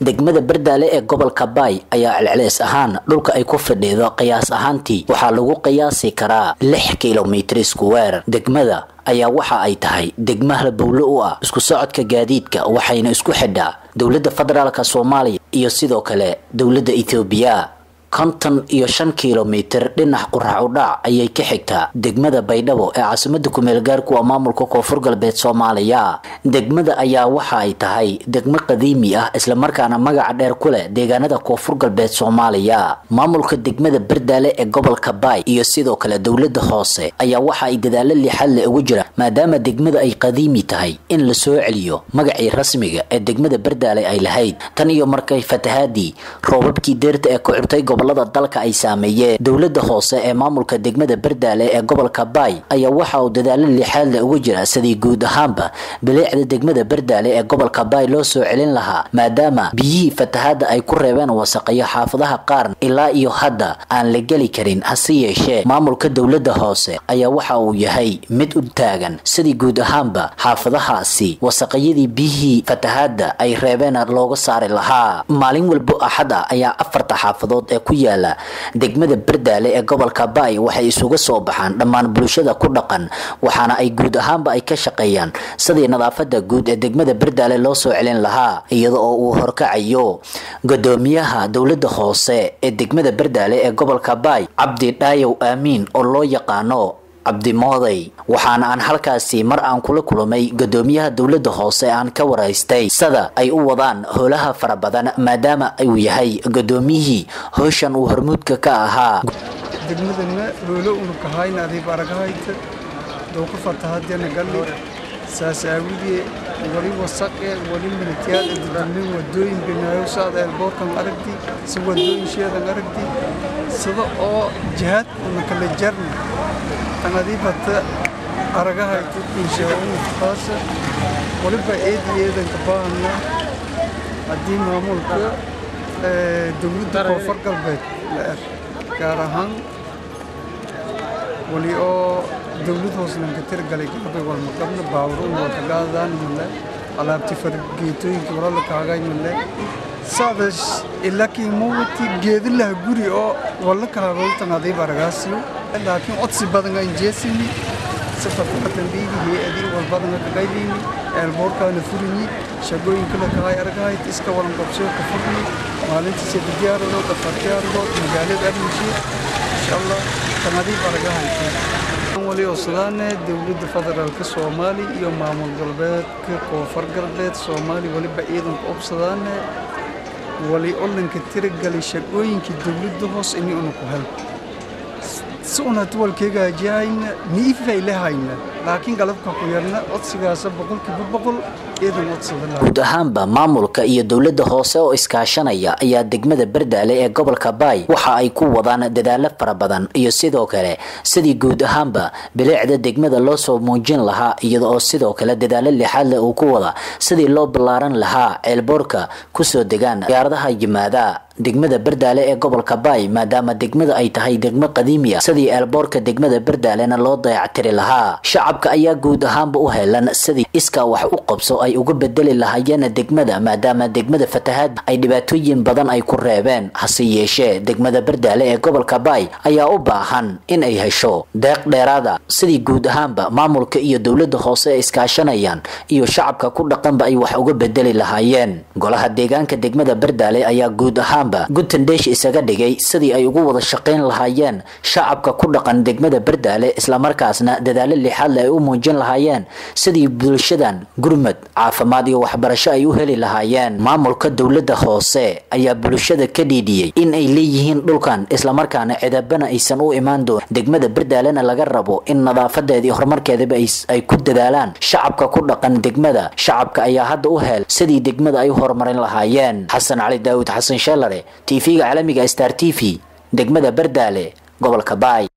degmada bardaale ee gobolka baay ayaa celceleys ahaan dhulka ay ku fadhido qiyaas ahaantii waxaa lagu qiyaasi karaa lix kilomitr square degmada ayaa waxa ay tahay degma halbowle u ah isku socodka gaadiidka waxayna isku xidhaa dowladda federaalk soomaaliya iyo sidoo kale dowladda ethoobiya konton iyo shan kilomitr dhinac qurac udhac ayay ka xigtaa degmada baydhabo ee caasimada kumeel gaarku a maamulka koonfur galbeed soomaaliya degmada ayaa waxa ay tahay degmo qadiimi ah islamarkaana magaca dheer ku leh deegaanada koonfur galbeed soomaaliya maamulka degmada bardaale ee gobolka baay iyo sidoo kale dowlada hoose ayaa waxa ay dadaalo lixaad le ugu jiraan maadaama degmada ay qadiimi tahay in la soo celiyo magacii rasmiga ee degmada bardaale ay lahayd tan iyo markay fatahaadii roobabkii deerta ee ku xirtay gobolada dalka ay saameeyeen dowlada hoose ee maamulka degmada bardaale ee gobolka baay ayaa waxa uu dadaalo lixaad le ugu jira sidii guud ahaanba bileecda degmada bardaale ee gobolka baay loo soo celin lahaa maadaama biyihii fatahaada ay ku reebeen wasaqayo xaafadaha qaar ilaa iyo hadda aan la geli karin hase yeeshee maamulka dowlada hoose ayaa waxa uu yahay mid u taagan sidii guud ahaanba xaafadahaasi wasaqayadii biyihii fatahaada ay reebeen looga saari lahaa maalin walbo axad ah ayaa afarta xaafadood ee ku yaala degmada bardaale ee gobolka baay waxay isuga soo baxaan dhammaan bulshada ku dhaqan waxaana ay guud ahaanba ay ka shaqeeyaan sidii nadaafada guud ee degmada bardaale loo soo celin lahaa iyada oo uu horkacayo gudoomiyaha dowlada hoose ee degmada bardaale ee gobolka baay cabdi dhaayow aamiin oo loo yaqaano cabdimooday waxaana aan halkaasi mar aan kula kulmay gudoomiyaha dowlada hoose aan ka waraystay sida ay u wadaan howlaha fara badan maadaama uu yahay gudoomiyihii howshan uu hormuudka ka ahaa degmadana hoolo unukahayna adiib aragahayta dowka fatahadana galli saas aawidee wali wasaqe wali milityaal dadweyne wadooyin binaayo saad eelboorkan aragti si wadooyin sheedan aragti sida oo jihaad una kala jarna tanadiibata aragahayta inshaa'uun taasa waliba eedi eedanka baahana haddii maamulka dowladda koonfur galbeed la er gaar ahaan wali oo dowlad hooslanka tirgalay gabay walmaqabna baawruun walkagaadaan male alaabti fargeetooyinka walala kaagay male saadash ilakii mawati geedilaha guri oo walla kaagoltan adiib aragaasiyo laakiin codsi badan aan jeesini safarkatan dhiigi hay-adii walbadana kaqaylini eelboorkaana furini shaqooyinka la kahay aragahayd iska walan qabsoo ka furni maalintii saddex diyaaradood afar diyaaradood magaalada armishe insha allah tanadiib aragahayd wali oosadaane dowladda federaalka soomaali iyo maamul galbeedka koonfur galbeed soomaali waliba ciidanka obsadaane wali olanka tiragalay shaqooyinkii dowladda hoos ini una ku hel si una duwalkeegaajihayna niifay lehayna laakiin galabka ku yarna codsigaasa boqolkiiba boqol ciidan codsada guud ahaanba maamulka iyo dowlada hoose oo iskaashanaya ayaa degmada bardaale ee gobolka baay waxa ay ku wadaan dadaalo fara badan iyo sidoo kale sidii guud ahaanba bileecda degmada loo soo muujin lahaa iyada oo sidoo kale dadaalo lixaad leh uu ku wada sidii loo ballaaran lahaa ceelboorka kusoo degaan diyaaradaha yimaada degmada bardaale ee gobolka baay maadaama degmada ay tahay degmo qadiimi ah sidii eelboorka degmada bardaalena loo dayactiri lahaa shacabka ayaa guud ahaanba u helan sidii iskaa wax u qabso ay uga bedeli lahaayeen degmada maadaama degmada fatahaad ay dhibaatooyin badan ay ku reebeen hase yeeshee degmada bardaale ee gobolka baay ayaa u baahan in ay hesho deeq dheeraada sidii guud ahaanba maamulka iyo dowlada hoose ee iskaashanayaan iyo shacabka ku dhaqanba ay wax uga bedeli lahaayeen golaha deegaanka degmada bardaale ayaa guud ahaan guntandheesh isaga dhigay sidii ay ugu wada shaqayn lahaayeen shacabka ku dhaqan degmada bardaale islamarkaasna dadaalo lixaadle ay u muujin lahaayeen sidii bulshadan gurmad caafimaad iyo waxbarasho ay u heli lahaayeen maamulka dowlada hoose ayaa bulshada ka dhiidhiyey in ay leeyihiin dhulkan islamarkaana cidabana aysan u imaan doon degmada bardaalena laga rabo in nadaafadeeda iyo horumarkeedaba ay ku dadaalaan shacabka ku dhaqan degmada shacabka ayaa hadda u hel sidii degmada ay u horumarin lahaayeen xasan cali daawud xasan sheelare tv-ga caalamiga star t v degmada bardaale gobolka baay